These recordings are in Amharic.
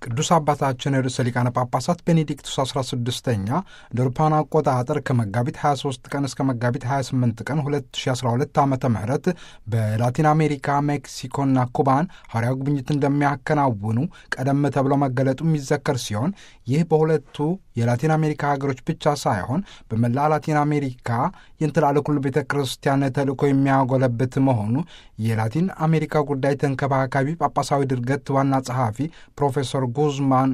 ቅዱስ አባታችን ርዕሰ ሊቃነ ጳጳሳት ቤኔዲክቱስ 16ኛ እንደ አውሮፓውያን አቆጣጠር ከመጋቢት 23 ቀን እስከ መጋቢት 28 ቀን 2012 ዓ ም በላቲን አሜሪካ ሜክሲኮና ኩባን ሐዋርያዊ ጉብኝት እንደሚያከናውኑ ቀደም ተብሎ መገለጡ የሚዘከር ሲሆን ይህ በሁለቱ የላቲን አሜሪካ ሀገሮች ብቻ ሳይሆን በመላ ላቲን አሜሪካ የእንትላለ ኩሉ ቤተ ክርስቲያን ተልእኮ የሚያጎለብት መሆኑ የላቲን አሜሪካ ጉዳይ ተንከባካቢ ጳጳሳዊ ድርገት ዋና ጸሐፊ ፕሮፌሰር ጉዝማን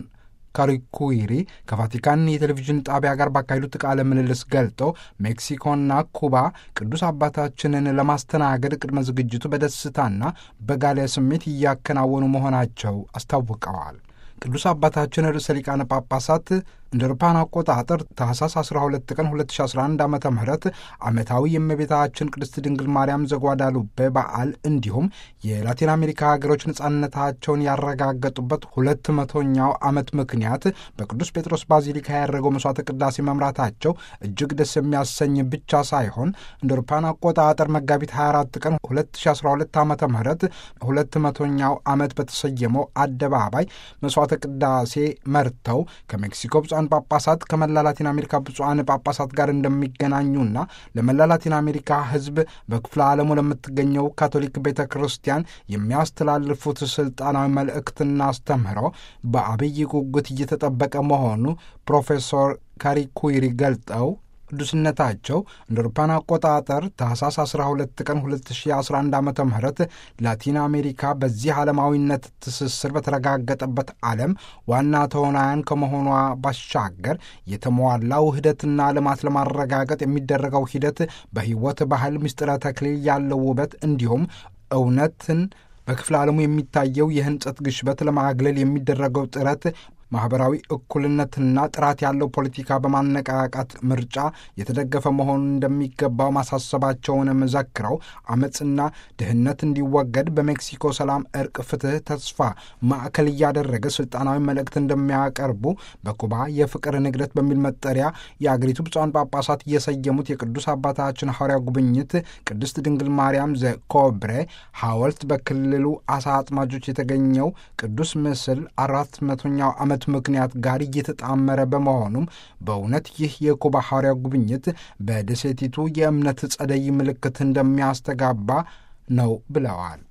ካሪኩዊሪ ከቫቲካን የቴሌቪዥን ጣቢያ ጋር ባካሄዱት ቃለ ምልልስ ገልጠው ሜክሲኮና ኩባ ቅዱስ አባታችንን ለማስተናገድ ቅድመ ዝግጅቱ በደስታና በጋለ ስሜት እያከናወኑ መሆናቸው አስታውቀዋል። ቅዱስ አባታችን ርዕሰ ሊቃነ ጳጳሳት እንደ አውሮፓውያን አቆጣጠር ታህሳስ 12 ቀን 2011 ዓ ም ዓመታዊ የእመቤታችን ቅድስት ድንግል ማርያም ዘጓዳሉቤ በዓል እንዲሁም የላቲን አሜሪካ ሀገሮች ነጻነታቸውን ያረጋገጡበት ሁለት መቶኛው ዓመት ምክንያት በቅዱስ ጴጥሮስ ባዚሊካ ያደረገው መስዋዕተ ቅዳሴ መምራታቸው እጅግ ደስ የሚያሰኝ ብቻ ሳይሆን እንደ አውሮፓውያን አቆጣጠር መጋቢት 24 ቀን 2012 ዓ ም ሁለት መቶኛው ዓመት በተሰየመው አደባባይ መስዋዕተ ቅዳሴ መርተው ከሜክሲኮ ብፁዓን ጳጳሳት ከመላ ላቲን አሜሪካ ብፁዓን ጳጳሳት ጋር እንደሚገናኙና ለመላ ላቲን አሜሪካ ሕዝብ በክፍለ ዓለሙ ለምትገኘው ካቶሊክ ቤተ ክርስቲያን የሚያስተላልፉት ስልጣናዊ መልእክትና አስተምህሮ በአብይ ጉጉት እየተጠበቀ መሆኑ ፕሮፌሰር ካሪኩይሪ ገልጠው ቅዱስነታቸው እንደ አውሮፓውያን አቆጣጠር ታህሳስ 12 ቀን 2011 ዓ ም ላቲን አሜሪካ በዚህ ዓለማዊነት ትስስር በተረጋገጠበት ዓለም ዋና ተዋናያን ከመሆኗ ባሻገር የተሟላ ውህደትና ልማት ለማረጋገጥ የሚደረገው ሂደት በሕይወት ባህል ምስጢረ ተክሊል ያለው ውበት እንዲሁም እውነትን በክፍለ ዓለሙ የሚታየው የህንጸት ግሽበት ለማግለል የሚደረገው ጥረት ማኅበራዊ እኩልነትና ጥራት ያለው ፖለቲካ በማነቃቃት ምርጫ የተደገፈ መሆኑን እንደሚገባው ማሳሰባቸውንም ዘክረው አመፅና ድህነት እንዲወገድ በሜክሲኮ ሰላም፣ እርቅ፣ ፍትህ፣ ተስፋ ማዕከል እያደረገ ስልጣናዊ መልእክት እንደሚያቀርቡ በኩባ የፍቅር ንግደት በሚል መጠሪያ የአገሪቱ ብፁዓን ጳጳሳት እየሰየሙት የቅዱስ አባታችን ሐዋርያ ጉብኝት ቅድስት ድንግል ማርያም ዘኮብሬ ሐውልት በክልሉ አሳ አጥማጆች የተገኘው ቅዱስ ምስል አራት መቶኛው ዓመት ምክንያት ጋር እየተጣመረ በመሆኑም በእውነት ይህ የኩባ ሐዋርያ ጉብኝት በደሴቲቱ የእምነት ጸደይ ምልክት እንደሚያስተጋባ ነው ብለዋል።